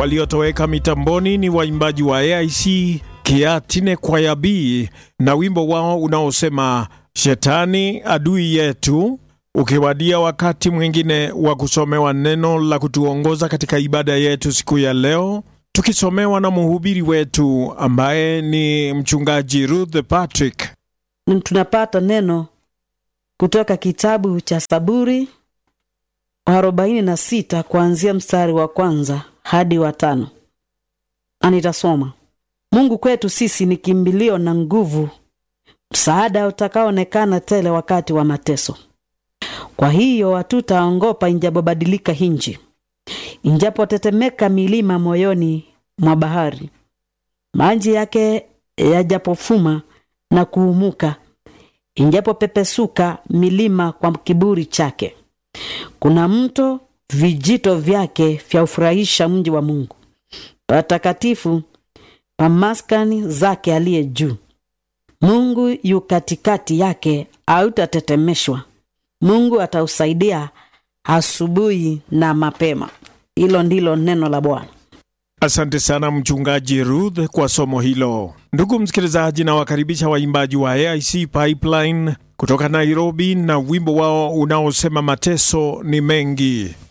waliotoweka mitamboni ni waimbaji wa AIC Kiatine Kwaya B na wimbo wao unaosema Shetani adui yetu, ukiwadia wakati mwingine wa kusomewa neno la kutuongoza katika ibada yetu siku ya leo, tukisomewa na mhubiri wetu ambaye ni mchungaji Ruth Patrick. Tunapata neno kutoka kitabu cha Saburi arobaini na sita kuanzia mstari wa kwanza hadi wa tano. Anitasoma. Mungu kwetu sisi ni kimbilio na nguvu, msaada utakaoonekana tele wakati wa mateso. Kwa hiyo hatutaongopa injapobadilika hinji, injapotetemeka milima moyoni mwa bahari, maji yake yajapofuma na kuumuka, injapopepesuka milima kwa kiburi chake. Kuna mto, vijito vyake vyaufurahisha mji wa Mungu, patakatifu pa maskani zake aliye juu. Mungu yu katikati yake, hautatetemeshwa. Mungu atausaidia asubuhi na mapema. Hilo ndilo neno la Bwana. Asante sana mchungaji Ruth kwa somo hilo. Ndugu msikilizaji, nawakaribisha waimbaji wa AIC Pipeline kutoka Nairobi na wimbo wao unaosema mateso ni mengi.